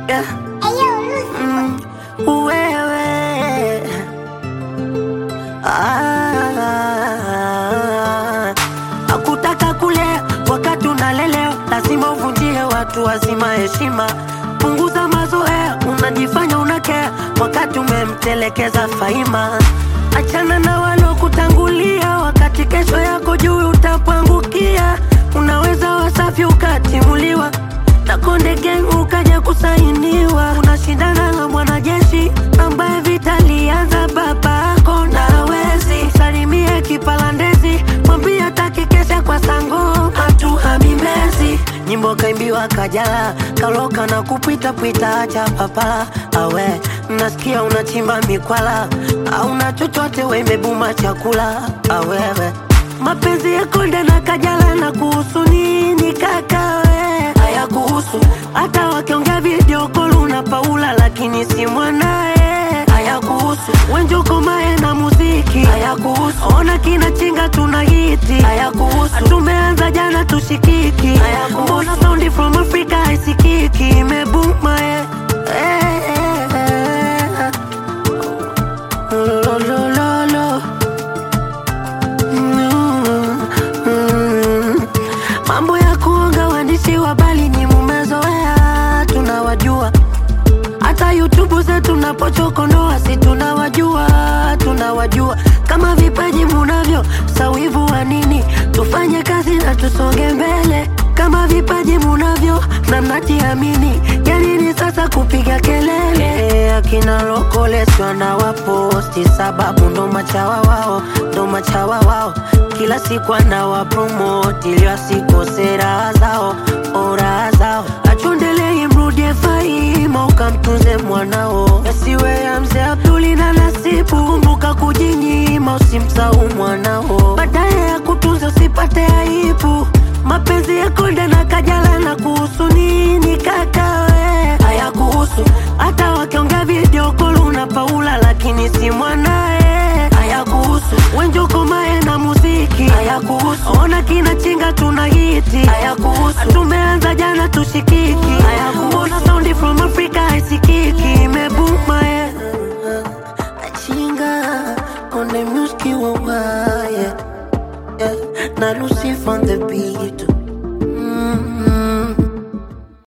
yeah. Mm, wewe ah, akutaka kulea wakati unalelewa, lazima uvunjie watu wazima heshima. Punguza mazoea, unajifanya unakea wakati umemtelekeza Faima. Achana na walokutangulia, wakati kesho yako juu utapangukia. Unaweza wasafi ukatimuliwa na Konde Gang ukaja kusainiwa. Unashindana na mwanajeshi ambaye vita lianza babako na hawezi. Salimie kipalandezi, mwambie hataki kesha kwa sango hatuhami Mbezi. Nyimbo kaimbiwa Kajala, kaloka na kupita pita, acha papala awe nasikia unachimba mikwala, auna chochote we imebuma chakula awewe mapenzi ya Konde na Kajala na kuhusu nini kaka we? Haya kuhusu hata wakiongea video call una Paula lakini si mwanae. Haya kuhusu Wenjoko Mae na muziki. Haya kuhusu ona kina chinga tuna hiti. Haya kuhusu tumeanza jana tushikiki. Haya kuhusu mbona sound from Africa haisikiki imebuma eh. Eh, eh, eh. Lo, lo, lo, lo. Mm, mm. Mambo ya kuonga waandishi wa habari ni mumezoea, tunawajua. Hata YouTube zetu napochokonoa, si tunawajua, tunawajua. Kama vipaji munavyo, sawivu wa nini? Tufanye kazi na tusonge mbele. Kama vipaji munavyo na mnajiamini, ya nini sasa kupiga kelele? Akina lokoleswa na waposti, sababu ndo machawa wao, ndo machawa wao. Kila siku anawapromoti ili wasikose raha zao, oh, raha zao. Achundelei mrudie Faima, ukamtunze mwanao, yasiwe ya mzee Abduli na Nasibu. Kumbuka kujinyima, usimsahau mwanao, baadaye ya kutunza usipate aibu. Mapenzi ya Konde na Kajala na kuhusu nini kaka we? Haya kuhusu hata wakiongea video call una Paula lakini si mwanae. Haya kuhusu Wenjoko Mae na muziki. Haya kuhusu ona kina chinga tuna hiti. Haya kuhusu tumeanza jana tushikiki. Haya kuhusu mbona sound from Africa haisikiki imebuma eh. Chinga on the music wa yeah. yeah. Na Lucy on the beat